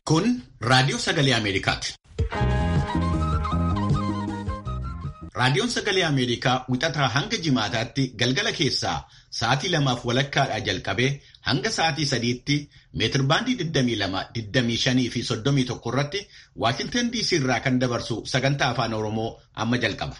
Kun raadiyoo sagalee Ameerikaati. Raadiyoon sagalee Ameerikaa wixataa hanga jimaataatti galgala keessaa sa'aatii lamaaf walakkaadhaa jalqabee hanga sa'aatii sadiitti meetirbaandii 22, 25 fi 31 irratti Waashintan DC irraa kan dabarsu sagantaa afaan Oromoo amma jalqaba.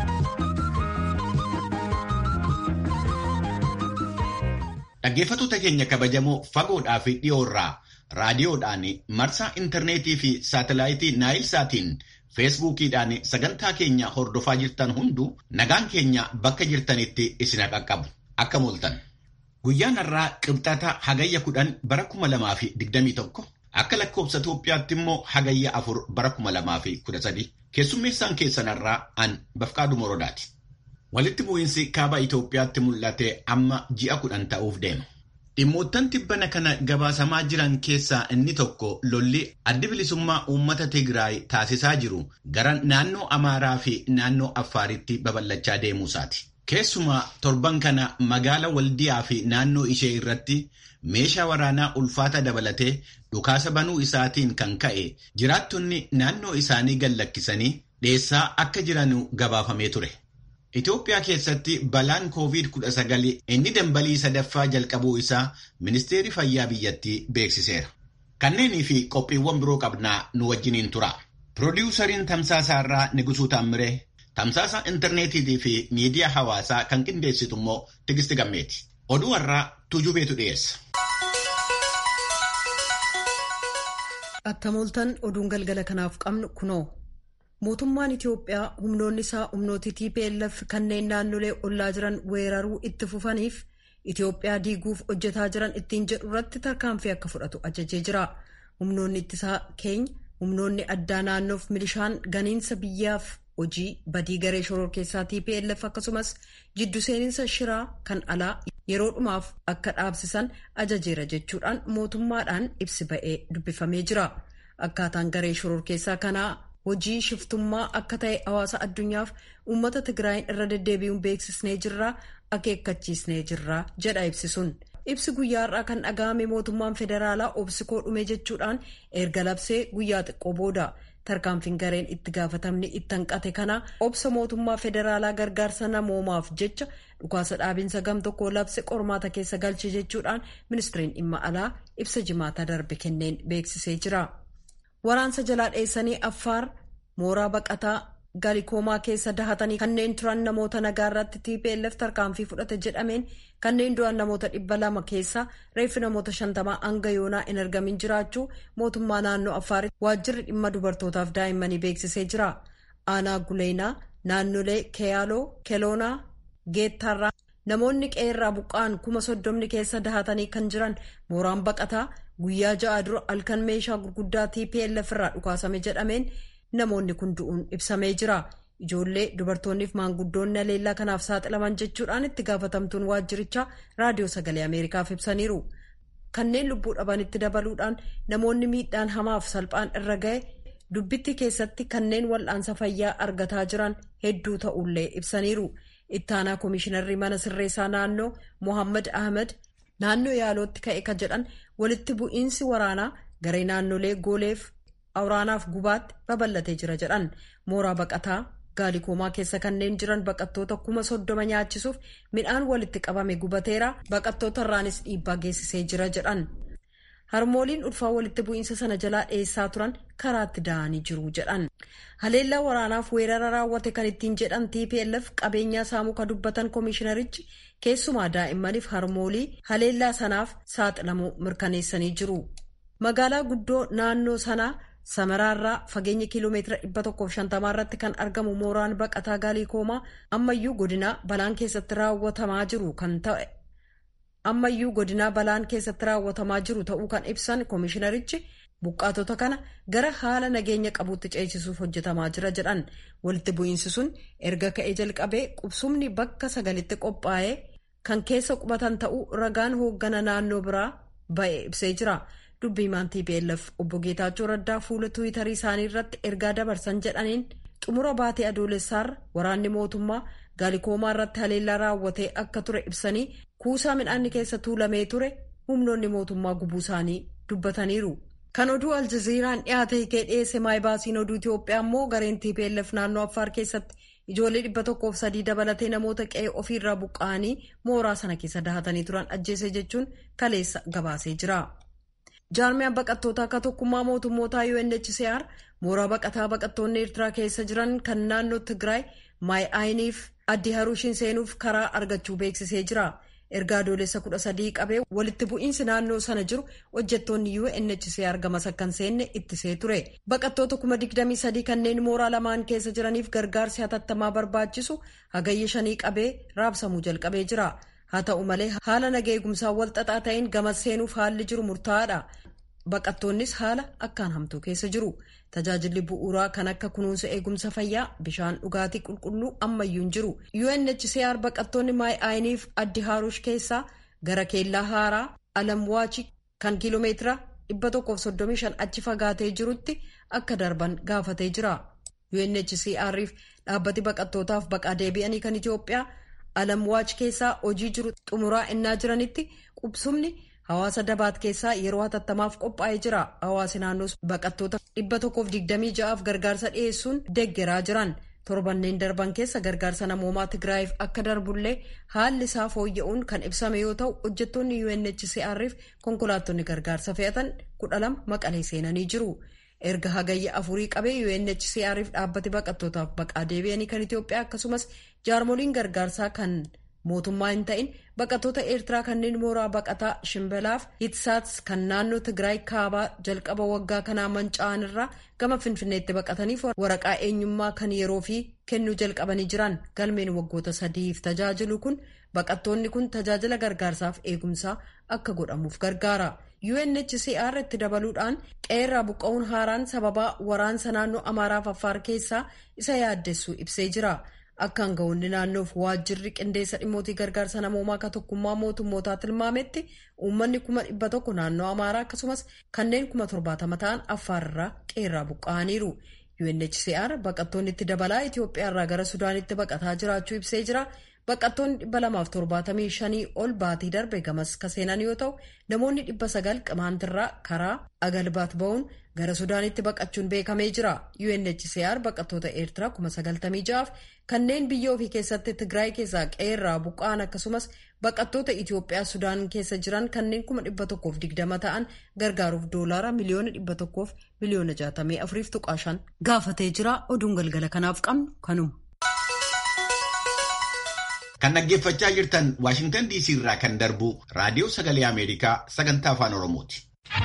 Dhaggeeffattoota keenya kabajamoo fagoodhaa fi dhiyoorraa raadiyoodhaan marsaa intarneetii fi saatalaayitii Naayilsaatiin feesbuukiidhaan sagantaa keenya hordofaa jirtan hunduu nagaan keenya bakka jirtanitti isin qaqqabu akka mooltan. Guyyaan har'aa qibxata hagayya kudhan bara kuma lamaa fi digdamii tokko akka lakkoobsa Itoophiyaatti immoo hagayya afur bara kuma lamaa fi kudha sadi keessummeessaan keessan har'aa an Bafqaaduu Morodaati. Walitti bu'iinsi kaaba Itoophiyaatti mul'ate amma ji'a kudhan ta'uuf deema. Dhimmoottan tibbana kana gabaasamaa jiran keessaa inni tokko lolli addi bilisummaa uummata Tigraay taasisaa jiru gara naannoo Amaaraa fi naannoo Affaaritti babal'achaa deemuusaati. Keessumaa torban kana magaala waldiyaa fi naannoo ishee irratti meeshaa waraanaa ulfaata dabalatee dhukaasa banuu isaatiin kan ka'e jiraattonni naannoo isaanii gallakkisanii dheessaa akka jiranu gabaafamee ture. Itoophiyaa keessatti balaan COVID-19 inni dambalii sadaffaa jalqabuu isaa ministeerri fayyaa biyyattii beeksiseera. Kanneenii fi qophiiwwan biroo qabnaa nu wajjiniin tura. Piroodyuusariin Tamsaasaa irraa Nigusuu Taamiree, Tamsaasa intarneetiitii fi miidiyaa hawaasaa kan qindeessitu immoo Tigisti Gammeeti. Oduu har'aa Tujubeetu dhiyeessa. Attamooltan oduun galgala kanaaf qabnu kunoo. Mootummaan Itiyoophiyaa humnoonni isaa humnooti TPLF kanneen naannolee ollaa jiran weeraruu itti fufaniif Itiyoophiyaa diiguuf hojjetaa jiran ittiin jedhu irratti tarkaanfii akka fudhatu ajajee jira. Humnoonni ittisaa keenya humnoonni addaa naannoof milishaan ganiinsa biyyaaf hojii badii garee shoror keessaa TPLF akkasumas jiddu seeninsa shiraa kan alaa yeroo dhumaaf akka dhaabsisan ajajeera jechuudhaan mootummaadhaan ibsi ba'ee dubbifamee jira. Akkaataan garee shoror keessaa kanaa. hojii shiftummaa akka ta'e hawaasa addunyaaf uummata tigraayin irra deddeebi'uun beeksisnee jirraa akeekkachiisnee jirraa jedha ibsisuun ibsi guyyaa har'aa kan dhaga'ame mootummaan federaalaa obsikoo dhume jechuudhaan erga labsee guyyaa xiqqoo booda tarkaanfiin gareen itti gaafatamni itti hanqate kana obsa mootummaa federaalaa gargaarsa namoomaaf jecha dhukaasa dhaabinsa gam tokko labse qormaata keessa galche jechuudhaan ministiriin dhimma alaa ibsa jimaata darbe kenneen beeksisee jira. Waraansa jalaa dheessanii Affaar mooraa baqataa Galikoomaa keessa dahatanii kanneen turan namoota nagaa irratti TPLF tarkaanfii fudhate jedhameen kanneen du'an namoota dhibba lama keessa reeffi namoota shantamaa hanga yoonaa hin argamin jiraachuu mootummaa naannoo Affaaritti waajjirri dhimma dubartootaaf daa'immanii beeksisee jira. Aanaa Guleenaa naannolee Keyaaloo, Keloonaa, Geettarraa namoonni qeerraa buqqa'an kuma soddomni keessa dahatanii kan jiran mooraan baqataa guyyaa ja'a dura halkan meeshaa gurguddaa TPLF irraa dhukaasame jedhameen namoonni kun du'uun ibsamee jira. Ijoollee dubartoonniif maanguddoonni aleellaa kanaaf saaxilaman jechuudhaan itti gaafatamtuun waajjirichaa raadiyoo sagalee Ameerikaaf ibsaniiru. Kanneen lubbuu dhabanitti dabaluudhaan namoonni miidhaan hamaaf salphaan irra ga'e dubbitti keessatti kanneen wal'aansa fayyaa argataa jiran hedduu ta'ullee ibsaniiru. Ittaanaa Komishinarri mana sirreessaa naannoo Mohaammed Ahmed naannoo yaalootti ka'e kan jedhan walitti bu'iinsi waraanaa garee naannolee gooleef awraanaaf gubaatti babal'atee jira jedhan mooraa baqataa gaalikoomaa keessa kanneen jiran baqattoota kuma soddoma nyaachisuuf midhaan walitti qabame gubateera baqattoota irraanis dhiibbaa geessisee jira jedhan. harmooliin ulfaa walitti bu'iinsa sana jalaa dheessaa turan karaatti da'anii jiru jedhan haleellaa waraanaaf weerara raawwate kan ittiin jedhan tplf qabeenyaa saamuu kan dubbatan koomishinarichi keessumaa daa'immaniif harmoolii haleellaa sanaaf saaxilamuu mirkaneessanii jiru magaalaa guddoo naannoo sanaa samaraarraa fageenya kiiloomeetira 150 irratti kan argamu mooraan baqataa gaalikoomaa ammayyuu godinaa balaan keessatti raawwatamaa jiru kan ta'e. ammayyuu godinaa balaan keessatti raawwatamaa jiru ta'uu kan ibsan koomishinarichi buqqaatota kana gara haala nageenya qabuutti ceesisuuf hojjetamaa jira jedhan walitti bu'iinsi sun erga ka'ee jalqabee qubsumni bakka sagalitti qophaa'ee kan keessa qubatan ta'uu ragaan hooggana naannoo biraa ba'e ibsee jira dubbii himaan TPLF obbo Geetaachoo Raddaa fuula tiwiitarii isaanii irratti ergaa dabarsan jedhaniin xumura baatee adoolessaarra waraanni mootummaa gaalikoomaa irratti haleellaa raawwatee akka ture ibsanii kuusaa midhaanni keessa tuulamee ture humnoonni mootummaa gubuu isaanii dubbataniiru Kan oduu Aljazeeraan dhiyaate hiikee dhiyeesse maayibaasiin oduu Itoophiyaa immoo gareen TPLF naannoo Affaar keessatti ijoollee dhibba tokkoof sadii dabalatee namoota qe'ee ofiirraa buqqa'anii mooraa sana keessa dahatanii turan ajjeese jechuun kaleessa gabaasee jira. Jaarmiyaan baqattootaa akka tokkummaa mootummootaa UNHCR mooraa baqataa baqattoonni Eertiraa keessa jiran kan naannoo Tigraay Maayi'aayiniif addi haruushiin seenuuf karaa argachuu beeksisee jira. Ergaa adoolessa kudha sadii qabee walitti bu'iinsi naannoo sana jiru hojjettoonni UNHCR gamas akka hin seenne ittisee ture. Baqattoota kuma digdamii sadii kanneen mooraa lamaan keessa jiraniif gargaarsi hatattamaa barbaachisu hagayya shanii qabee raabsamuu jalqabee jira. Haa ta'u malee haala naga eegumsaa wal xaxaa ta'een gamas seenuuf haalli jiru murtaa'aadha. Baqattoonnis haala akkaan hamtuu keessa jiru. Tajaajilli bu'uuraa kan akka kunuunsa eegumsa fayyaa, bishaan dhugaatii qulqulluu ammayyuu hin jiru. UNHCR baqattoonni maayi'aayiniif addi haaruush keessaa gara keellaa haaraa alamwaachi kan kiiloomeetira 135 achi fagaatee jirutti akka darban gaafatee jira. UNHCR'if dhaabbati baqattootaaf baqaa deebi'anii kan Itoophiyaa alamwaachi keessaa hojii jiru xumuraa innaa jiranitti qubsumni. Hawaasa dabaat keessaa yeroo hatattamaaf qophaa'ee jira. Hawaasi naannoo baqattoota dhibba tokkoof digdamii ja'aaf gargaarsa dhiyeessuun deeggaraa jiran. Torbanneen darban keessa gargaarsa namoomaa Tigraayiif akka darbullee haalli isaa fooyya'uun kan ibsame yoo ta'u hojjettoonni UNHCR'if konkolaattonni gargaarsa fe'atan kudha lama maqalee seenanii jiru. Erga hagayya afurii qabee UNHCR'if dhaabbati baqattootaaf baqaa deebi'anii kan Itoophiyaa akkasumas jaarmoliin gargaarsaa kan mootummaa hin ta'in baqattoota eertiraa kanneen mooraa baqataa shimbalaaf hitsaats kan naannoo tigraay kaabaa jalqaba waggaa kanaa manca'an irraa gama finfinneetti baqataniif waraqaa eenyummaa kan yeroo fi kennuu jalqabanii jiran galmeen waggoota sadiif tajaajilu kun baqattoonni kun tajaajila gargaarsaaf eegumsaa akka godhamuuf gargaara. UNHCR itti dabaluudhaan qeerraa buqqa'uun haaraan sababaa waraansa naannoo Amaaraaf Affaar keessaa isa yaaddessu ibsee jira. Akka aangawoonni naannoof waajjirri qindeessa dhimmootii gargaarsa namoomaa akka tokkummaa mootummootaa tilmaametti uummanni kuma dhibba tokko naannoo Amaaraa akkasumas kanneen kuma torbaatama ta'an Affaararraa qeerraa buqqa'aniiru. UNHCR baqattoonni itti dabalaa Itoophiyaarraa gara Sudaanitti baqataa jiraachuu ibsee jira. Baqattoonni dhibba lamaaf torbaatamii shanii ol baatii darbe gamas ka seenan yoo ta'u namoonni dhibba sagal qimaantirraa karaa agalbaat ba'uun gara Sudaanitti baqachuun beekamee jira. UNHCR baqattoota Eertiraa kuma sagaltamii ja'aaf kanneen biyya ofii keessatti Tigraay keessaa qeerraa buqqa'an akkasumas baqattoota Itoophiyaa Sudaan keessa jiran kanneen kuma dhibba tokkoof digdama ta'an gargaaruuf doolaara miliyoona dhibba tokkoof miliyoona jaatamii afuriif tuqaashan gaafatee jira. Oduun galgala kanaaf qabnu kanuma. Kan dhaggeeffachaa jirtan Waashingtan DC irraa kan darbu Raadiyoo Sagalee Ameerikaa sagantaa Afaan Oromooti.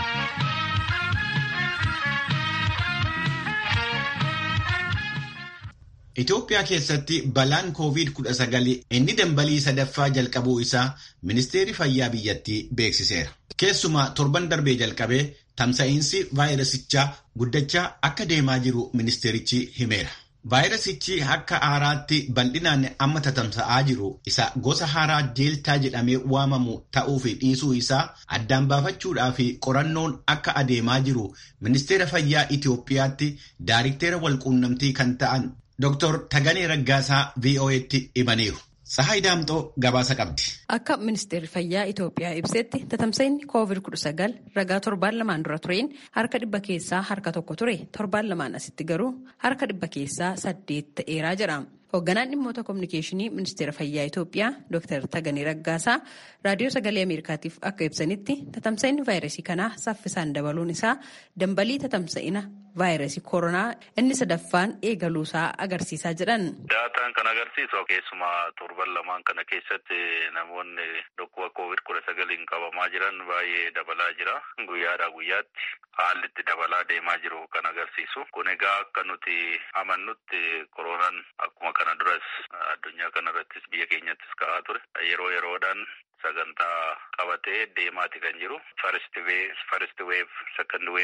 Itoophiyaa keessatti balaan COVID-19 inni dambalii sadaffaa jalqabuu isaa ministeerri fayyaa biyyattii beeksiseera. Keessumaa torban darbee jalqabee tamsa'iinsi vaayirasichaa guddachaa akka deemaa jiru ministeerichi himeera. Vaayirasichi akka haaraatti bal'inaan amma tatamsa'aa jiru isa gosa haaraa deeltaa jedhamee waamamu ta'uu fi dhiisuu isaa addaan baafachuudhaa fi qorannoon akka adeemaa jiru ministeera fayyaa Itoophiyaatti daariktera walquunnamtii kan ta'an Dr. Taganee Raggaasaa VOA'tti himaniiru. Sahay Daamxoo gabaasa qabdi. Akka ministeerri fayyaa Itoophiyaa ibsetti tatamsa'inni COVID-19 ragaa torbaan lamaan dura tureen harka dhibba keessaa harka tokko ture torbaan lamaan asitti garuu harka dhibba keessaa saddeet ta'eeraa jedha. Hoogganaan dhimmoota kominikeeshinii ministeera fayyaa Itoophiyaa Dr. Taganee Raggaasaa raadiyoo sagalee Ameerikaatiif akka ibsanitti tatamsa'inni vaayirasii kanaa saffisaan dabaluun isaa dambalii tatamsa'ina vaayirasii koronaa inni sadaffaan eegaluusaa agarsiisaa jedhan. Daataan kan agarsiisu keessumaa torban lamaan kana keessatti namoonni dhukkuba koovid kudha sagaliin qabamaa jiran baay'ee dabalaa jira. Guyyaadhaa guyyaatti haalli itti dabalaa deemaa jiru kan agarsiisu. Kun egaa akka nuti amannutti koronaan akkuma kana duras addunyaa kanarrattis biyya keenyattis ka'aa ture. Yeroo yeroodhaan sagantaa qabatee deemaati kan jiru. First wave, second wave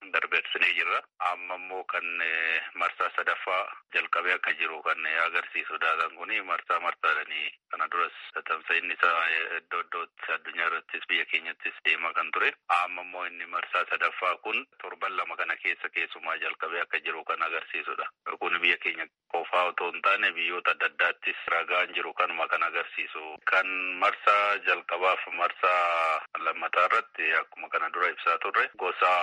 darbeessinee jirra. Amma immoo kan marsaa sadaffaa jalqabee akka jiru kan agarsiisudha. Kan kun marsaa marsaadhanii kana duras tamsa'inni isaa iddoo iddootti addunyaa irrattis biyya keenyattis deemaa kan ture. Amma immoo inni marsaa sadaffaa kun torban lama kana keessa keessumaa jalqabee akka jiru kan agarsiisudha. Kun biyya keenya qofaa otoo hin taane biyyoota adda addaattis ragaan jiru kanuma kan agarsiisu. Kan marsaa jalqabaaf marsaa lammataa irratti akkuma kana dura ibsaa turre gosa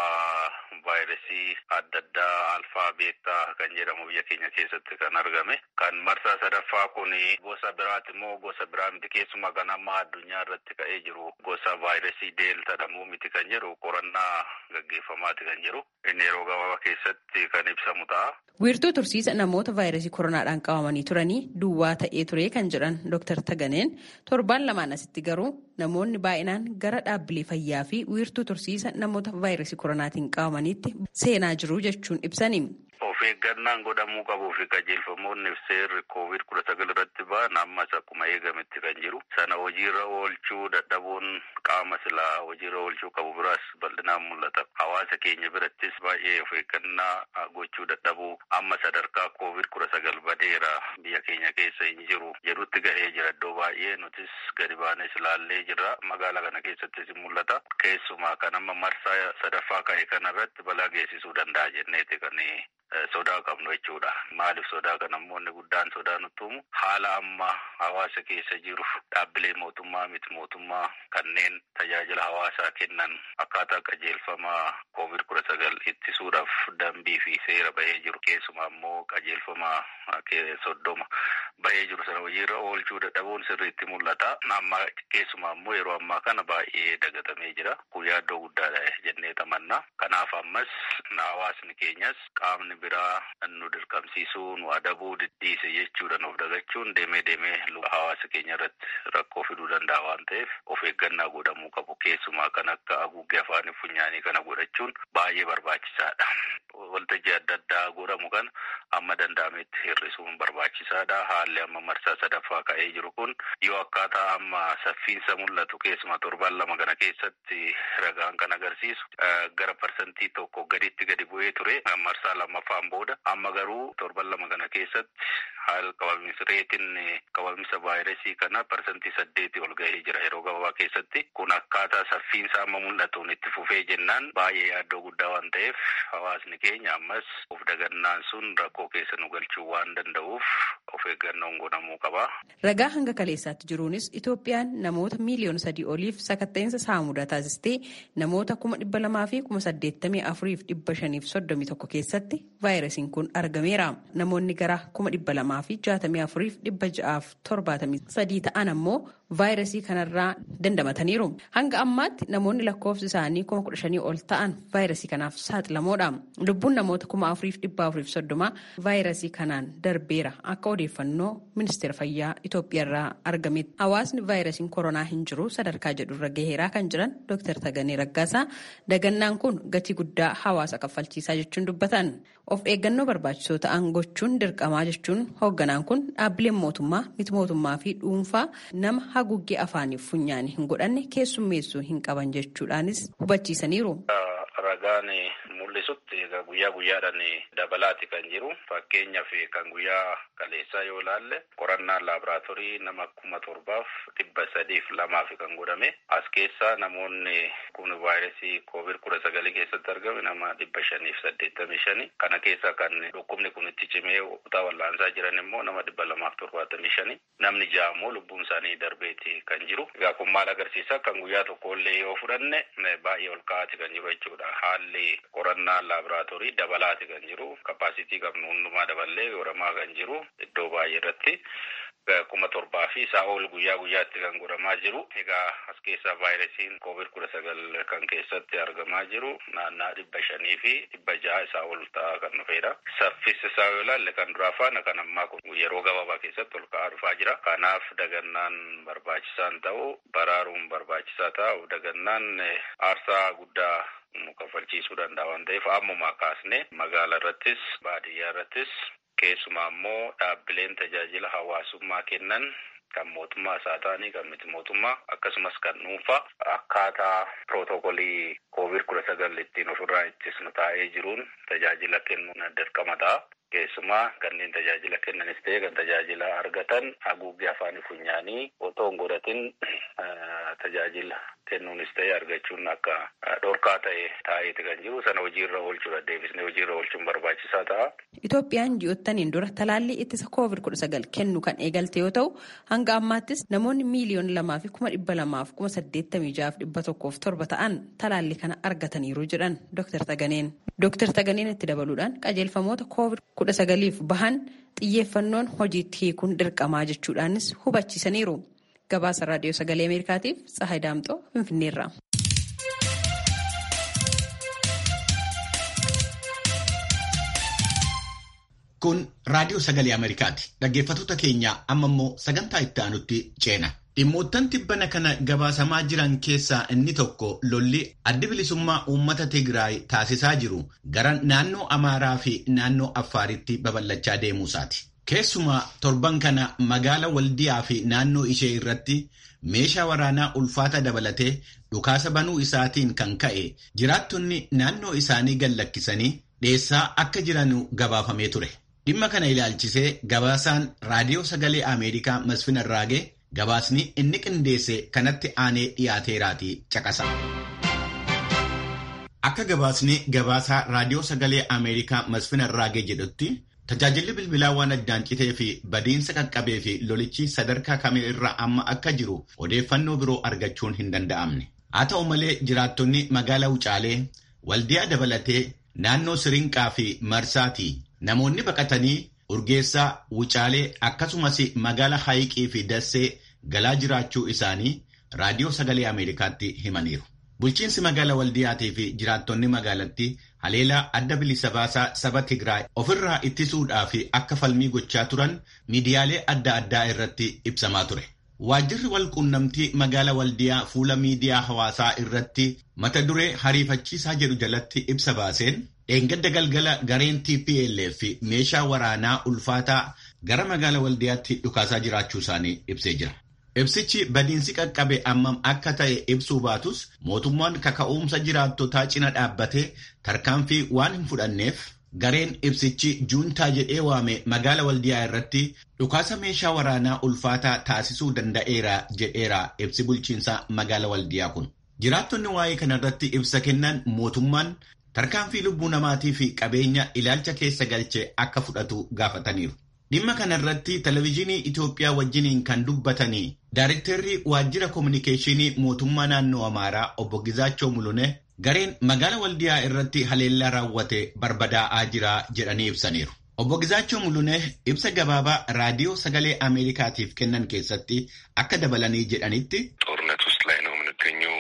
vaayirasii adda addaa alfaa beektaa kan jedhamu biyya keenya keessatti kan argame. Kan marsaa sadaffaa kun gosa biraati immoo gosa biraa miti keessumaa kan amma addunyaa irratti ka'ee jiru gosa vaayirasii deeltadhamuu miti kan jedhu qorannaa gaggeeffamaati kan jiru. Inni yeroo gabaabaa keessatti kan ibsamu ta'a. Wiirtuu tursiisa namoota vaayirasii koronaadhaan qabamanii turanii duwwaa ta'ee ture kan jedhan Dr. Taganeen torbaan lamaan asitti garuu namoonni baay'inaan gara dhaabbilee fayyaa fi wiirtuu tursiisa namoota vaayirasii koronaatiin qabamaniitti seenaa jiru jechuun ibsani. Of eeggannaan godhamuu qabuu fi qajeelfamoonni seerri koovid kudha sagal irratti ba'an ammas akkuma eegametti kan jiru. Sana hojiirra oolchuu dadhabuun qaama silaa hojiirra oolchuu qabu biraas bal'inaan mul'ata. Hawaasa keenya birattis baay'ee of eeggannaa gochuu dadhabuu amma sadarkaa koovid kudha sagal badeera biyya keenya keessa hin jiru jedhutti gahee jira iddoo baay'ee nutis gadi baanes ilaallee jirra. Magaalaa kana keessattis hin mul'ata. Keessumaa kan amma marsaa sadaffaa ka'e kanarratti balaa geessisuu danda'a jenneeti kan sodaa qabnu jechuudha. Maaliif sodaa kana immoo inni guddaan sodaa nutti himu haala amma hawaasa keessa jiru dhaabbilee mootummaa miti mootummaa kanneen tajaajila hawaasaa kennan akkaataa qajeelfama koovid kudha sagal ittisuudhaaf dambii fi seera bahee jiru keessumaa immoo qajeelfama soddoma bahee jiru sana hojiirra oolchuu dadhabuun sirriitti mul'ata. Amma keessumaa immoo yeroo ammaa kana baay'ee dagatamee jira. Kun yaaddoo guddaadha jennee tamanna. Kanaaf ammas hawaasni keenyas qaamni biraa nu dirqamsiisuu nu adabuu diddiise jechuudhaan of dagachuun deemee deemee hawaasa keenya irratti rakkoo fiduu danda'a waan ta'eef of eeggannaa godhamuu qabu keessumaa kan akka haguuggee afaanii funyaanii kana godhachuun baay'ee barbaachisaadha. Waltajjii adda addaa godhamu kan amma danda'ametti hir'isuun barbaachisaadha. Haalli amma marsaa sadaffaa ka'ee jiru kun yoo akkaataa amma saffiinsa mul'atu keessumaa torban lama kana keessatti ragaan kan agarsiisu gara parsantii tokko gaditti gadi bu'ee ture marsaa lammaffaan booda amma garuu torban lama kana keessatti haala qabamiinsa reetiin qabamiinsa vaayirasii kana parsantii saddeetii ol gahee jira yeroo gabaabaa keessatti kun akkaataa saffiinsa amma mul'atuun itti fufee jennaan baay'ee yaaddoo guddaa waan ta'eef hawaasni keenya ammas of dagannaan sun rakkoo keessa nu galchuu waan danda'uuf of eeggannoon godhamuu qaba. Ragaa hanga kaleessaatti jiruunis Itoophiyaan namoota miiliyoona sadii oliif sakatta'insa saamudaa taasistee namoota kuma dhibba lamaa fi kuma saddeettamii afuriif dhibba shaniif soddomii tokko keessatti vaayirasiin kun argameera. Namoonni gara kuma dhibba lamaa fi jaatamii afuriif dhibba ja'aaf torbaatamii sadii ta'an ammoo vaayirasii kanarraa dandamataniiru. Hanga ammaatti namoonni lakkoofsi isaanii kuma kudha shanii ol ta'an vaayirasii kanaaf saaxilamoodha. Lubbuun namoota kuma afuriif dhibba afuriif soddoma vaayirasii kanaan darbeera akka odeeffannoo ministeera fayyaa Itoophiyaarraa argame. Hawaasni vaayirasiin koronaa hin jiru sadarkaa jedhurra gaheeraa kan jiran Dr. Taganee Raggaasaa dagannaan kun gatii guddaa hawaasa kaffalchiisaa jechuun dubbatan. Of eeggannoo barbaachisoo ta'an gochuun dirqamaa jechuun hoogganaan kun dhaabbileen mootummaa miti mootummaa fi dhuunfaa nama haguuggee afaaniif funyaanii hin godhanne keessummeessuu hin qaban jechuudhaanis hubachiisaniiru. Ragaan mul'isutti egaa guyyaa guyyaadhaan dabalaati kan jiru fakkeenyaaf kan guyyaa kaleessaa yoo ilaalle qorannaan laaboraatoorii nama kuma torbaaf dhibba sadiif lamaaf kan godhame as keessaa namoonni kun vaayirasii koovid kudha sagalii keessatti argame nama dhibba shaniif saddeettamii shani kana keessa kan dhukkubni kun itti cimee kutaa wallaansaa jiran immoo nama dhibba lamaaf torbaatamii shani namni ja'a immoo lubbuun isaanii darbeeti kan jiru egaa kun maal agarsiisa kan guyyaa tokkollee yoo fudhanne baay'ee ol ka'aati kan jiru jechuudha. haalli qorannaan laaboraatoorii dabalaati kan jiru kapaasitii qabnu hundumaa daballee yoramaa kan jiru iddoo baay'ee irratti kuma torbaa fi isaa ol guyyaa guyyaatti kan godhamaa jiru egaa as keessaa vaayirasiin koovid kudha sagal kan keessatti argamaa jiru naannaa dhibba shanii fi dhibba ja'a isaa ol ta'aa kan dhufedha saffisa isaa yoo ilaalle kan duraa faana kan ammaa kun yeroo gabaabaa keessatti ol ka'aa dhufaa jira kanaaf dagannaan barbaachisaan ta'u baraaruun barbaachisaa ta'u dagannaan aarsaa guddaa nu kaffalchiisuu danda'a waan ta'eef ammumaa kaasne magaala irrattis baadiyyaa irrattis keessumaa immoo dhaabbileen tajaajila hawaasummaa kennan kan mootummaa isaa ta'anii kan miti mootummaa akkasumas kan dhuunfaa akkaataa pirootokolii koovid kudha sagal ittiin ofirraa ittisnu taa'ee jiruun tajaajila kennuun dirqama ta'a. Keessumaa kanneen tajaajila kennanis ta'e kan tajaajila argatan haguuggee afaanii funyaanii otoo hin godhatin tajaajila kennuunis ta'e argachuun akka dhorkaa ta'e taa'eeti kan jiru sana hojiirra oolchuudha deebisnee hojiirra oolchuun barbaachisaa ta'a. Itoophiyaan ji'ottaniin dura talaallii ittisa koovid kudha sagal kennu kan eegalte yoo ta'u hanga ammaattis namoonni miiliyoona lamaa fi kuma dhibba lamaa fi kuma saddeettamii jaaf dhibba tokkoof torba ta'an talaallii kana argataniiru jedhan Dr. Taganeen. Dr. Taganeen itti dabaluudhaan qajeelfamoota koovid kudha sagaliif bahan xiyyeeffannoon hojiitti hiikuun dirqamaa jechuudhaanis hubachiisaniiru. Gabaasa raadiyoo sagalee Ameerikaatiif Tsahaay Daamxoo Finfinneerra. Kun raadiyoo sagalee Ameerikaati. Dhaggeeffattoota keenya amma immoo sagantaa itti aanutti ceena. Dhimmoottan tibbana kana gabaasamaa jiran keessaa inni tokko lolli adda bilisummaa uummata Tigraay taasisaa jiru gara naannoo Amaaraa fi naannoo Affaaritti babal'achaa deemuusaati. Keessumaa torban kana magaala Waldiyaa fi naannoo ishee irratti meeshaa waraanaa ulfaata dabalatee dhukaasa banuu isaatiin kan ka'e jiraattonni naannoo isaanii gallakkisanii dheessaa akka jiran gabaafamee ture. Dhimma kana ilaalchisee gabaasaan raadiyoo sagalee Ameerikaa Masfin Arraagee gabaasni inni qindeesse kanatti aanee dhiyaateeraatii caqasa. Akka gabaasni gabaasaa raadiyoo sagalee Ameerikaa Masfin Arraagee jedhutti tajaajilli bilbilaa waan addaan citee fi badiinsa qaqqabee fi lolichi sadarkaa kamii irra amma akka jiru odeeffannoo biroo argachuun hin danda'amne. Haa ta'u malee jiraattonni magaalaa Wucaalee waldiyaa dabalatee naannoo Sirinqaa fi Marsaatii namoonni baqatanii Urgeessaa, Wucaalee akkasumas magaala Hayiqii fi Dassee galaa jiraachuu isaanii raadiyoo sagalee Ameerikaatti himaniiru. Bulchiinsi magaala Waldiyaatii fi jiraattonni magaalattii haleelaa adda bilisa baasaa saba Tigraay ofirraa ittisuudhaaf akka falmii gochaa turan miidiyaalee adda addaa irratti ibsamaa ture. Waajjirri walquunnamtii magaala Waldiyaa fuula miidiyaa hawaasaa irratti mata duree hariifachiisaa jedhu jalatti ibsa baaseen Dheengadda galgala gareen TPLF meeshaa waraanaa ulfaataa gara magaala waldiyaatti dhukaasaa jiraachuu isaanii ibsee jira. Ibsichi badiinsi qaqqabe ammam akka ta'e ibsuu baatus mootummaan kaka'umsa jiraattotaa cina dhaabbatee tarkaanfii waan hin fudhanneef gareen ibsichi juuntaa jedhee waame magaala waldiyaa irratti dhukaasa meeshaa waraanaa ulfaataa taasisuu danda'eera jedheera ibsi bulchiinsa magaala waldiyaa kun. Jiraattonni waa'ee kanarratti ibsa kennan mootummaan tarkaanfii lubbuu namaatii fi qabeenya ilaalcha keessa galchee akka fudhatu gaafataniiru. Dhimma kanarratti televezyiinii Itoophiyaa wajjiniin kan dubbatanii Daarektarri Waajjira Kominikeeshinii Mootummaa Naannoo Amaaraa obbo Gizaachoo Mulune gareen magaala waldiyaa irratti haleellaa raawwate barbadaa'aa jira jedhanii ibsaniiru. Obbo Gizaachoo Mulune ibsa gabaabaa raadiyoo sagalee Ameerikaatiif kennan keessatti akka dabalanii jedhanitti ጦርነት ውስጥ ላይ ነው የምንገኘው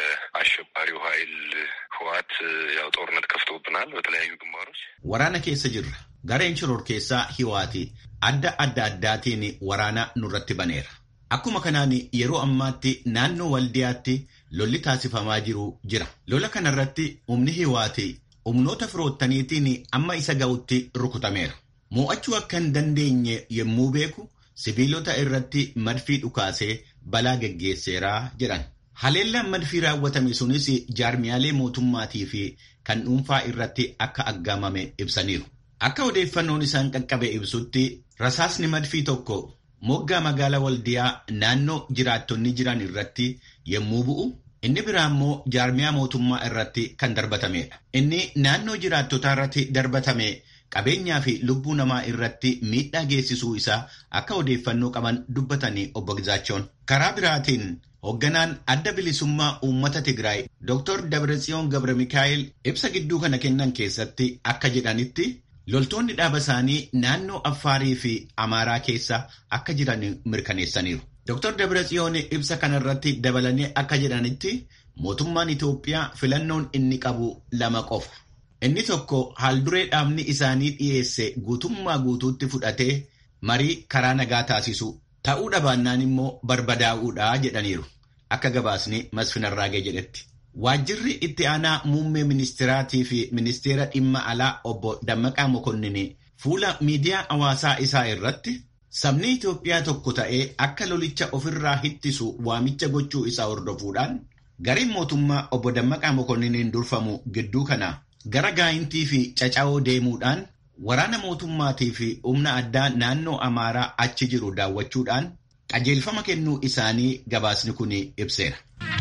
የአሸባሪው ኃይል ህወሓት ያው ጦርነት ከፍቶብናል በተለያዩ ግንባሮች waraana keessa jirra gareen shoror keessaa hiwaati adda adda addaatiin waraana nurratti baneera akkuma kanaan yeroo ammaatti naannoo waldiyaatti lolli taasifamaa jiru jira lola kanarratti humni hiwaati humnoota firoottaniitiin amma isa ga'utti rukutameera mo'achuu akka hin dandeenye yommuu beeku sibiilota irratti madfii dhukaasee balaa geggeesseeraa jedhan haleellaan madfii raawwatame sunis jaarmiyaalee mootummaatii fi kan dhuunfaa irratti akka aggaamame ibsaniiru. Akka odeeffannoon isaan qaqqabe ibsutti rasaasni madfii tokko moggaa magaalaa waldiyaa naannoo jiraattonni jiran irratti yommuu bu'u inni biraa immoo jaarmiyaa mootummaa irratti kan darbatamedha. Inni naannoo jiraattotaa irratti darbatame qabeenyaa fi lubbuu namaa irratti miidhaa geessisuu isaa akka odeeffannoo qaban dubbatanii obbo Gizaachoon. Karaa biraatiin Hoogganaan adda bilisummaa uummata Tigraay Dr. Dabratsiyoon Gabra Mikaa'el ibsa gidduu kana kennan keessatti akka jedhanitti loltoonni dhaaba isaanii naannoo Affaarii fi Amaaraa keessa akka jiran mirkaneessaniiru. Dr. Dabratsiyoon ibsa kanarratti dabalanii akka jedhanitti mootummaan Itoophiyaa filannoon inni qabu lama qofa. Inni tokko haalduree dhaabni isaanii dhiyeesse guutummaa guutuutti fudhatee marii karaa nagaa taasisu. Ta'uu dhabaannaan immoo barbadaa'uudha jedhaniiru. Akka gabaasni Masfinarraagee jedhetti. Waajjirri itti aanaa muummee ministeeraatii fi ministeera dhimma alaa obbo Dammaqaa Mokonnin fuula miidiyaa hawaasaa isaa irratti Sabni Itoophiyaa tokko ta'ee akka lolicha ofirraa hittisu waamicha gochuu isaa hordofuudhaan gareen mootummaa obbo Dammaqaa Mokonniiniin durfamu gidduu kana gara gaayintii fi caca'oo deemuudhaan waraana mootummaatii fi humna addaa naannoo Amaaraa achi jiru daawwachuudhaan qajeelfama kennuu isaanii gabaasni kun ibseera.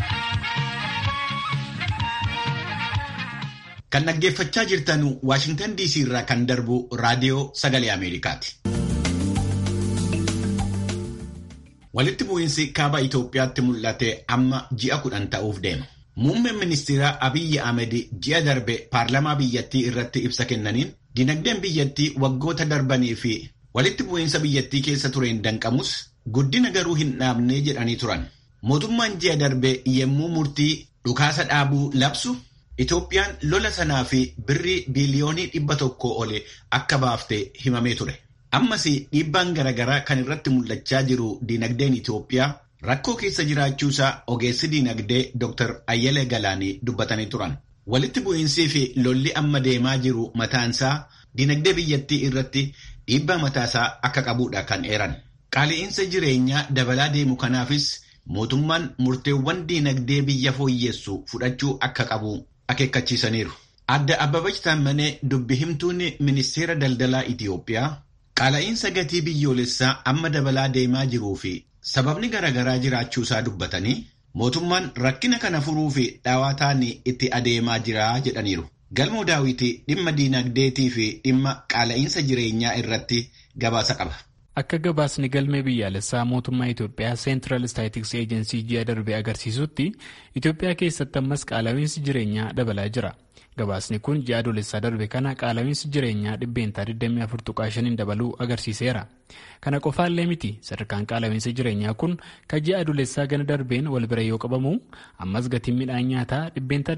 Kan dhaggeeffachaa jirtan Waashingtan DC irraa kan darbu raadiyoo sagalee Ameerikaati. Walitti bu'iinsi kaaba Itoophiyaatti mul'ate amma ji'a kudhan ta'uuf deema. Muummeen ministeeraa Abiyyi Ahmed ji'a darbe paarlamaa biyyattii irratti ibsa kennaniin dinagdeen biyyattii waggoota darbanii fi walitti bu'iinsa biyyattii keessa tureen danqamus guddina garuu hin dhaabnee jedhanii turan. Mootummaan ji'a darbe yemmuu murtii dhukaasa dhaabuu labsu Itoophiyaan lola sanaa fi birrii biiliyoonii dhibba tokko ole akka baafte himamee ture. Ammas dhiibbaan garaagaraa kan irratti mul'achaa jiru dinagdeen Itoophiyaa rakkoo keessa jiraachuusaa ogeessi dinagdee Dr. Ayyalee Galaanii dubbatanii turan. Walitti bu'iinsii fi lolli amma deemaa jiru mataansaa dinagdee biyyattii irratti dhiibbaa mataasaa akka qabudha kan eeran. Qaali'iinsa jireenyaa dabalaa deemu kanaafis mootummaan murteewwan dinagdee biyya fooyyessu fudhachuu akka qabu akeekkachiisaniiru. Adda Ababaach Taammanee dubbi himtuun ministeera daldalaa Itoophiyaa qaala'iinsa gatii biyyoolessaa amma dabalaa deemaa jiruu fi sababni garaagaraa jiraachuusaa dubbatanii mootummaan rakkina kana furuu fi dhaawataan itti adeemaa jira jedhaniiru. Galmoo daawwitii dhimma diinagdeetii fi dhimma qaala'iinsa jireenyaa irratti gabaasa qaba. Akka gabaasni galmee biyyaalessaa mootummaa Itoophiyaa Seentiral Staatiks Eejensii ji'a darbe agarsiisutti Itoophiyaa keessatti ammas qaala'iinsi jireenyaa dabalaa jira. Gabaasni kun ji'a adoolessaa darbe kana qaala'iinsi jireenyaa dhibbeentaa 24.5 dabaluu agarsiiseera. Kana qofaallee miti sadarkaan qaala'iinsa jireenyaa kun kan ji'a adoolessaa gana darbeen wal bira yoo qabamu ammas gatiin midhaan nyaataa dhibbeentaa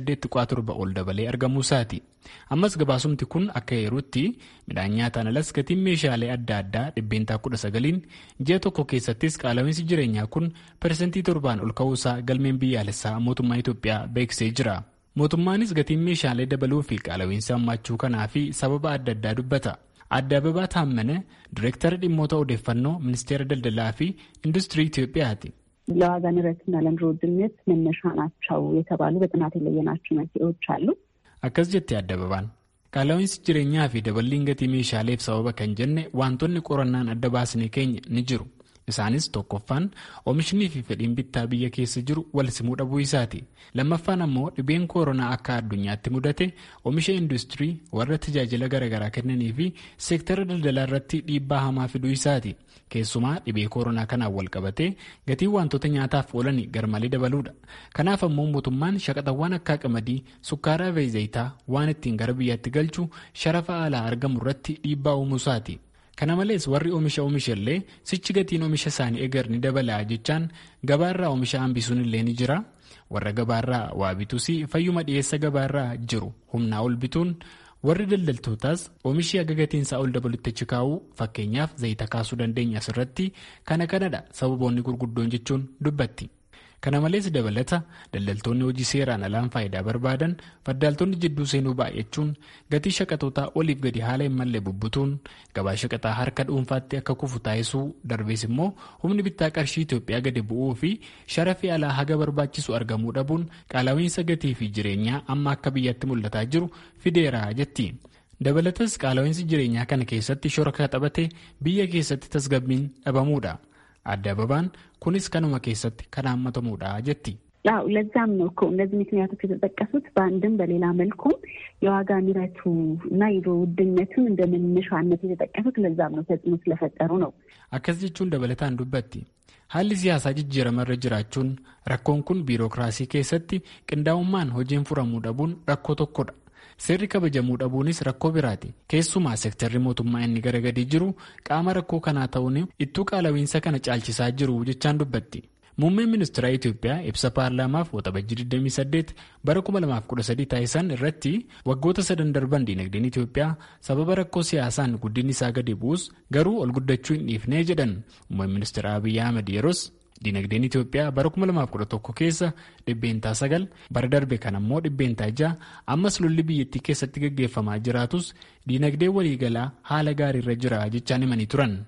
28.7 ol dabalee argamuu isaati. Ammas gabaasumti kun akka eerutti midhaan nyaataan alas gatiin meeshaalee adda addaa dhibbeentaa 19 ji'a tokko keessattis qaala'iinsi jireenyaa kun parsantii torbaan ol ka'uusaa galmeen biyyaalessaa mootummaa Itoophiyaa beeksisee jira. Mootummaanis gatiin meeshaalee dabaluu fi qaala'iinsa hammaachuu kanaa fi sababa adda addaa dubbata. Adda Ababaa Taammane Direektara dhimmoota odeeffannoo ministeera daldalaa fi industirii Itoophiyaati. ለዋጋ ንረትና ለኑሮ ውድነት መነሻ ናቸው የተባሉ በጥናት የለየናቸው መንስኤዎች አሉ። Akkas jettee Adda Ababaan. Qaala'iinsi jireenyaa fi daballiin gatii meeshaaleef sababa kan jenne wantoonni qorannaan adda baasne keenya ni jiru. Isaanis tokkoffaan oomishni fi fedhiin bittaa biyya keessa jiru wal simuu dhabuu isaati. Lammaffaan ammoo dhibeen koronaa akka addunyaatti mudate oomisha industirii warra tajaajila garaagaraa kennanii fi seektara daldalaa irratti dhiibbaa hamaa fiduu isaati. Keessumaa dhibee koronaa kanaan wal qabatee gatiin wantoota nyaataaf oolan garmalee dabaluudha. Kanaaf ammoo mootummaan shaqaxawwan akka qamadii, sukkaaraa fi zayitaa waan ittiin gara biyyaatti galchu sharafa alaa argamu irratti dhiibbaa uumuu isaati. Kana malees warri oomisha oomisha illee sichi gatiin oomisha isaanii eegar ni dabala jechaan gabaarraa oomisha hambisuun illee ni jira. Warra gabaarraa waa bituus fayyuma dhiyeessa gabaarraa jiru humnaa ol bituun warri daldaltootaas oomishii aga gatiinsaa ol dabalutti achi kaa'uu fakkeenyaaf zayita kaasuu dandeenya asirratti kana kanadha sababoonni gurguddoon jechuun dubbatti. Kana malees dabalata daldaltoonni hojii seeraan alaan faayidaa barbaadan faddaaltonni jidduu seenuu baay'achuun gatii shaqaxootaa oliif gadi haala hin malle bubbutuun gabaa shaqaxaa harka dhuunfaatti akka kufu taasisuu darbees immoo humni bittaa qarshii Itoophiyaa gadi bu'uu fi sharafi alaa haga barbaachisu argamuu dhabuun qaala'iinsa gatii fi jireenyaa amma akka biyyatti mul'ataa jiru fideera jetti. Dabalatas qaala'iinsi jireenyaa kana keessatti shoraka taphate biyya keessatti tasgabbiin dhabamuudha. Adda Ababaan kunis kanuma keessatti kan hammatamuudha jetti. ያው ለዛም ነው እኮ እነዚህ ምክንያቶች የተጠቀሱት በአንድም በሌላ መልኩም የዋጋ ንረቱ እና የኑሮ ውድነቱን እንደ መነሻነት የተጠቀሱት ለዛም ነው ተጽዕኖ ስለፈጠሩ ነው። Akkas jechuun dabalataan dubbatti. Haalli siyaasaa jijjiiramarra jiraachuun rakkoon kun biirokiraasii keessatti qindaa'ummaan hojiin furamuu dhabuun rakkoo tokkodha. Seerri kabajamuu dhabuunis rakkoo biraati. Keessumaa seektarri mootummaa inni gara gadii jiru qaama rakkoo kanaa ta'uun ittuu qaala'iinsa kana caalchisaa jiru jechaan dubbatti. Muummeen ministeera Itoophiyaa ibsa paarlaamaaf waxabajjii 28 bara 2013 taasisan irratti waggoota sadan darban dinagdeen Itoophiyaa sababa rakkoo siyaasaan guddinni isaa gadi bu'us garuu ol guddachuu hin dhiifnee jedhan muummeen ministeera Abiyyi Ahmed yeroos dinagdeen Itoophiyaa bara 2011 keessa dhibbeentaa sagal bara darbe kan ammoo dhibbeentaa ja'a ammas lolli biyyattii keessatti gaggeeffamaa jiraatus dinagdee waliigalaa haala gaariirra jira jechaan himanii turan.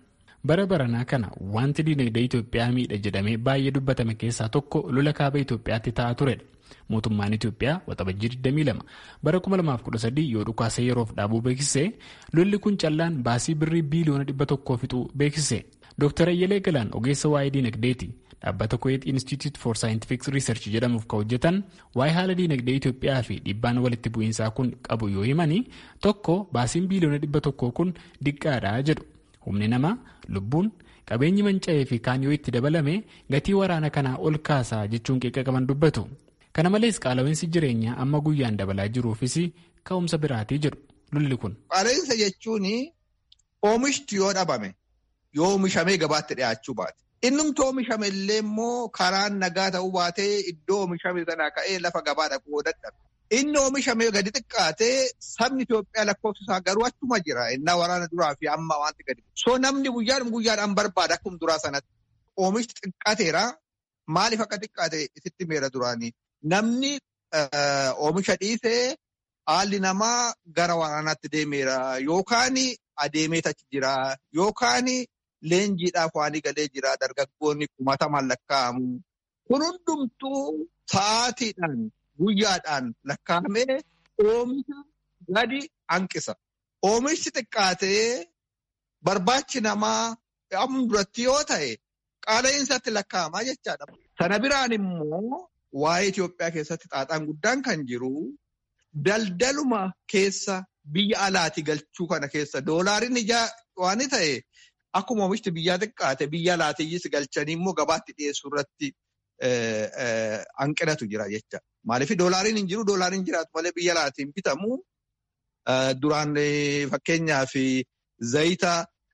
bara baranaa kana wanti dinagdee Itoophiyaa miidha jedhamee baay'ee dubbatame keessaa tokko lola kaaba Itoophiyaatti ta'aa turedha. Mootummaan Itoophiyaa waxabajjii 22 bara 2013 yoo dhukaasa yeroof dhaabuu beeksise lolli kun callaan baasii birrii biiliyoona 100 fixuu beeksise. Dr. Ayyalee Galaan ogeessa waa'ee dinagdeeti. Dhaabbata Kuwait Institute for Scientific Research jedhamuuf kan hojjetan waa'ee haala dinagdee Itoophiyaa fi dhiibbaan walitti bu'iinsaa kun qabu yoo himani tokko baasiin biiliyoona 100 kun diqqaadha jedhu. Humni namaa lubbuun qabeenyi manca'ee fi kaan yoo itti dabalame gatii waraana kanaa ol kaasaa jechuun qeeqaqaman dubbatu. Kana malees qaala'insi jireenyaa amma guyyaan dabalaa jiruufis ka'umsa biraatii jedhu lolli kun. Qaala'insa jechuun oomishti yoo dhabame yoo oomishamee gabaatti dhiyaachuu baate. Innumti oomishame illee immoo karaan nagaa ta'uu baatee iddoo oomishame sanaa ka'ee lafa gabaa dhaquu dadhabe. Inni oomishamee gadi xiqqaatee sabni Itoophiyaa lakkoofsa isaa garuu achuma jira. Innaa waraana duraa fi amma wanti gadi. So namni guyyaadhuma guyyaadhaan barbaada akkuma duraa sanatti. Oomishti xiqqaateera. Maaliif akka xiqqaate isitti meera duraanii? Namni oomisha dhiisee haalli namaa gara waraanaatti deemeera. Yookaan adeemee achi jira. Yookaan leenjiidhaaf waan galee jira. Dargaggoonni kumatamaan lakkaa'amu. Kun hundumtuu sa'aatiidhaan guyyaadhaan lakkaa'amee oomisha gadi hanqisa. Oomishti xiqqaatee barbaachi namaa amma duratti yoo ta'e qaala'insaatti lakkaa'amaa jechaadha. Sana biraan immoo waa'ee Itoophiyaa keessatti xaaxaan guddaan kan jiru daldaluma keessa biyya alaati galchuu kana keessa doolaariin ijaa waan ta'e akkuma oomishti biyyaa xiqqaate biyya alaatiyyis galchanii immoo gabaatti dhiyeessuu irratti hanqinatu jira jecha. Maaliif doolaariin hin jiru doolaariin jiraatu malee biyya alaatiin bitamu duraan fakkeenyaaf zayita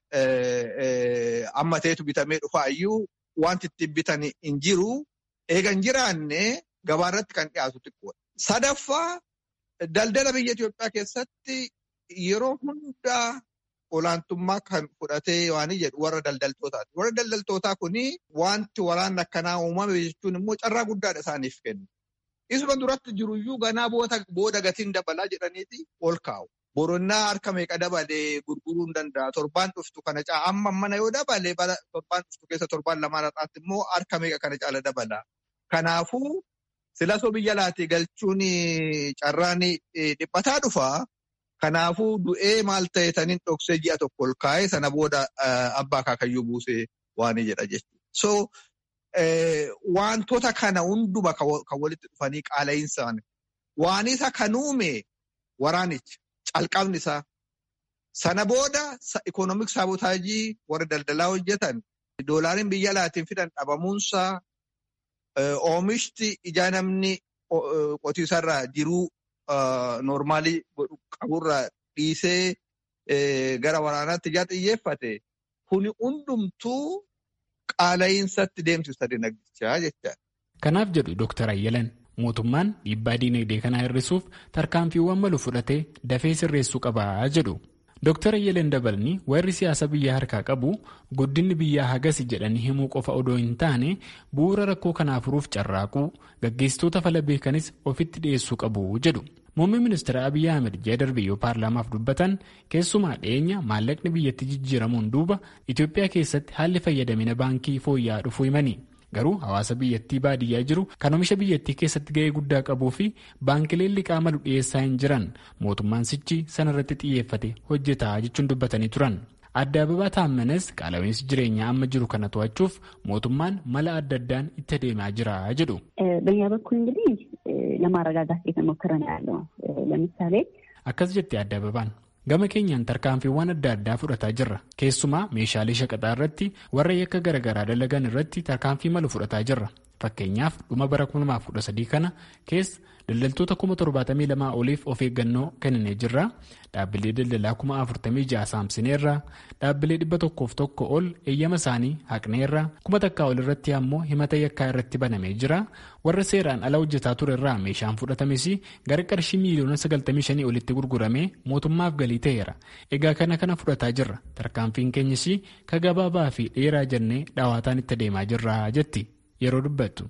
amma ta'etu bitamee dhufaayyuu wanti ittiin bitan hin jiru eega hin jiraanne gabaarratti kan dhiyaatu xiqqoodha. Sadaffaa daldala biyya Itoophiyaa keessatti yeroo hundaa olaantummaa kan fudhatee waan jedhu warra daldaltootaati. Warra daldaltootaa kuni wanti waraanni akkanaa uumame jechuun immoo carraa guddaadha isaaniif kennu. Isuma duratti jiruyyuu ganaa booda gatiin dabalaa jedhaniiti ol kaa'u. Boronnaa harka meeqa dabalee gurguruu hin danda'a. Torbaan dhuftu kana caala amma mana yoo dabale torbaan dhuftu keessa torbaan lamaan irraatti immoo harka meeqa kana caala dabala. Kanaafuu silasoo biyya alaatii galchuun carraan dhiphataa dhufa. Kanaafuu du'ee maal ta'e taniin dhoksee ji'a tokko ol kaa'ee sana booda abbaa kaakayyuu buusee waan jedha jechuudha. So wantoota kana hunduma kan walitti dhufanii qaala'insan waan isa kan uume waraanicha calqabni isaa. Sana booda ikoonomik saabotaajii warra daldalaa hojjetan doolaariin biyya alaatiin fidan dhabamuunsaa oomishti ijaa namni qotiisarraa jiruu noormaalii qaburraa dhiisee gara waraanaatti ijaa xiyyeeffate kuni hundumtuu qaala'insatti deemsisa dinagdichaa jecha. Kanaaf jedhu Dr. Ayyalan mootummaan dhiibbaa diinagdee kanaa hir'isuuf tarkaanfiiwwan malu fudhatee dafee sirreessuu qabaa jedhu. Dr. Ayyalan dabalni warri siyaasa biyyaa harkaa qabu guddinni biyyaa hagas jedhanii himuu qofa odoo hin taane bu'uura rakkoo kanaa furuuf carraaquu gaggeessitoota fala beekanis ofitti dhiyeessuu qabu jedhu. Muummeen ministeera Abiyyi Ahmed ji'a darbe yoo paarlaamaaf dubbatan keessumaa dhiyeenya maallaqni biyyatti jijjiiramuun duuba Itoophiyaa keessatti haalli fayyadamina baankii fooyya'aa dhufuu himani. Garuu hawaasa biyyattii baadiyyaa jiru kan oomisha biyyattii keessatti ga'ee guddaa qabuu fi baankileen liqaa malu dhiyeessaa hin jiran mootummaan sichi sanarratti xiyyeeffate hojjetaa jechuun dubbatanii turan. Adda Ababaa Taammanes qaala'insi jireenyaa amma jiru kana to'achuuf mootummaan mala adda addaan itti adeemaa jira jedhu. በኛ በኩል እንግዲህ ለማረጋጋት እየተሞከረ ነው ያለው። ለምሳሌ akkas jetti adda ababaan gama keenyaan tarkaanfiiwwan adda addaa fudhataa jirra keessumaa meeshaalee shaqaxaa irratti warra yakka garaagaraa dalagan irratti tarkaanfii malu fudhataa jirra fakkeenyaaf dhuma bara 2013 kana keessa daldaltoota 72,000 oliif of eeggannoo kenninee jirra dhaabbilee daldalaa 46,000 saamsineerra dhaabbilee 101 ol eeyyama isaanii haqneerra kuma takkaa ol irratti ammoo himata yakkaa irratti banamee jira warra seeraan ala hojjetaa ture irraa meeshaan fudhatames gara qarshii miiliyoona 95 olitti gurguramee mootummaaf galii ta'eera egaa kana kana fudhataa jirra tarkaanfiin keenyas ka gabaabaa fi dheeraa jennee dhaawaataan itti adeemaa jirra jetti yeroo dubbattu.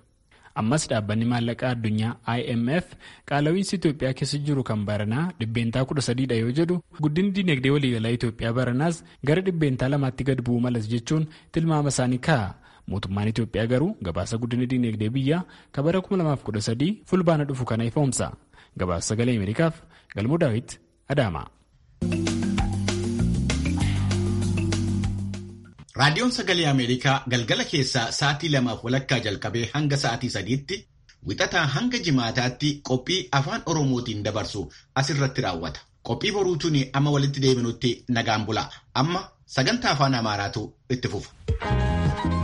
ammas dhaabbanni maallaqaa addunyaa imf qaala'iinsi itoophiyaa keessa jiru kan baranaa dhibbeentaa kudha sadiidha yoo jedhu guddinni dinagdee waliigalaa itoophiyaa baranaas gara dhibbeentaa lamaatti gad bu'uu malas jechuun tilmaama isaanii kaa'a mootummaan itoophiyaa garuu gabaasa guddina dinagdee biyyaa kan bara 2013 fulbaana dhufu kana ifoomsa gabaasa sagalee ameerikaaf galmoo daawit adaama. Raadiyoon Sagalee Ameerikaa galgala keessaa sa'aatii lamaaf walakkaa jalqabee hanga sa'aatii sadiitti wixataa hanga jimaataatti qophii afaan Oromootiin dabarsu asirratti raawwata. Qophii boruutiin amma walitti deebinutti nagaan bula. Amma sagantaa afaan Amaaraatu itti fufa.